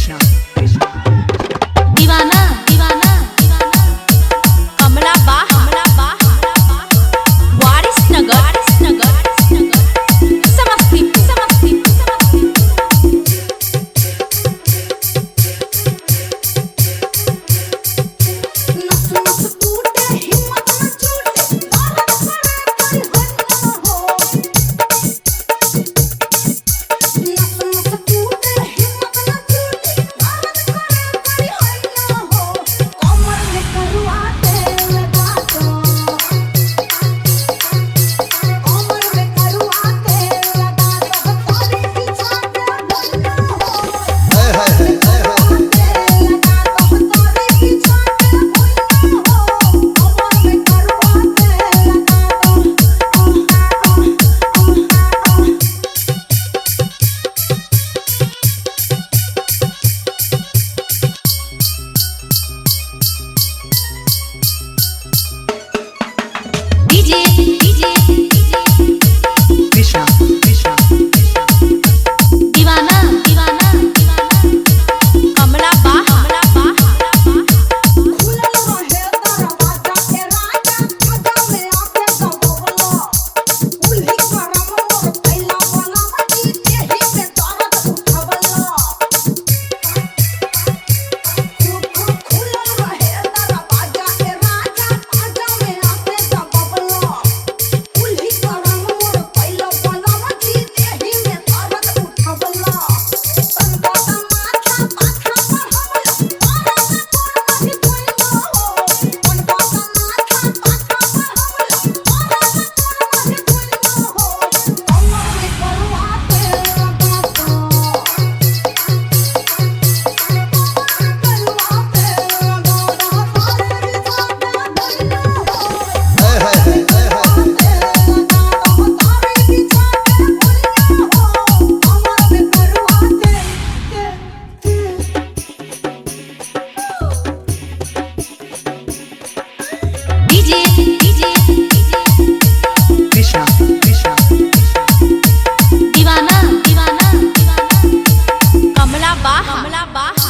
Krishna, Krishna. दीवाना दीवाना कमला बा हमला बा वारिस नगर वारिस नगर समस्तीपुर समस्तीपुर समस्तीपुर नस नस टूटे हिम्मत न छूटे बाहर खड़े कर हन्ना हो नस नस टूटे हिम्मत न छूटे बाहर खड़े कर हन्ना हो कमर में करुआ तेल लगा दो कमर में करुआ तेल लगा दो तारे पीछा पे भरना हो डीजे डीजे Krishna, Krishna, दीवाना दीवाना कमला बा हमला बा खुलल रहे दरवाजा के राजा खजा में आके दबोला उल्ही करम मोर पहला वाला मची देही पे दर्द उठवला खुलल रहे दरवाजा के राजा खजा में आके दबोला उल्ही करम मोर पहला वाला मची देही में दर्द उठवला कनका माथा माथा पर हमला डीजे डीजे Krishna, Krishna, दीवाना दीवाना कमला बा हमला बा